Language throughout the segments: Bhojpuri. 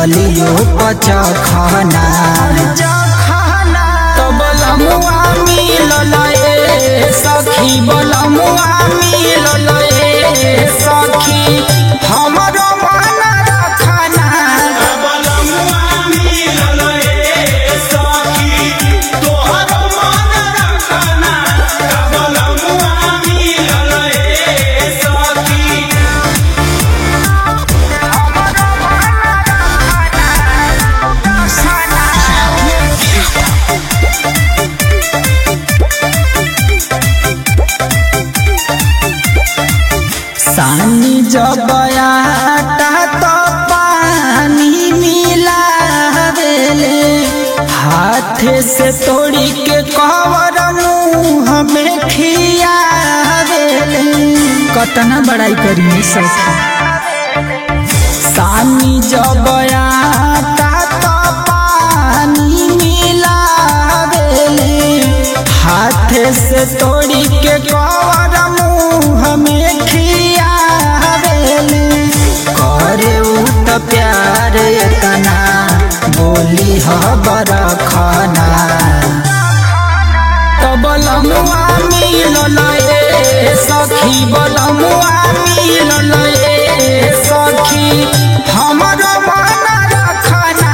गलियो पचखना तो बलमुआ मिलल ए सखी बलमुआ मिलल ए सखी हमरो मन रखना सानी जब आटा तो पानी मिलावेले हाथ से तोड़ी के कवर मुंह में खियावेले कतना बड़ाई करी सखी सानी जब आटा तो पानी मिलावेले हाथ से तोड़ी के कवर मुंह में खियावेले करे उ त प्यार एतना बोली ह बरखना तो बलमुआ मिलल ए सखी बलमुआ मिलल ए सखी हमरो मन रखना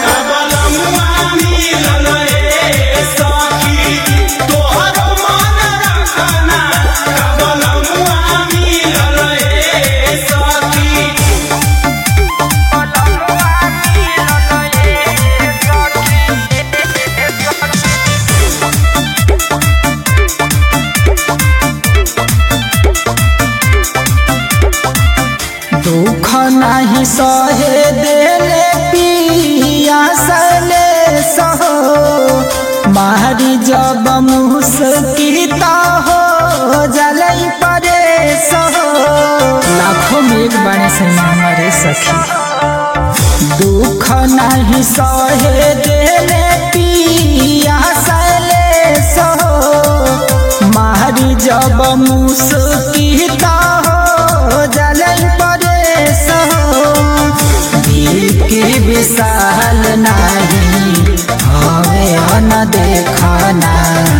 दुख नहीं सहे देले पिया सले सहो मारी जब मुस्किता हो जलई परे सहो लाखों में एक बड़े से हमारे सखी दुख नहीं सहे देले पिया सले सहो मारी जब मुस्किता हो जलई परे सहो दिल की विशाल नहीं हवे न देखना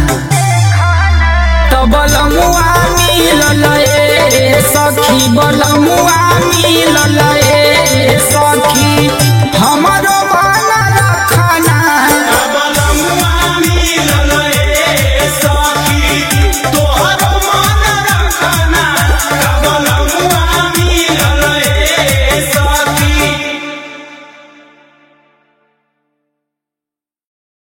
तो बलमुआ मिलल ए सखी बलमुआ मिलल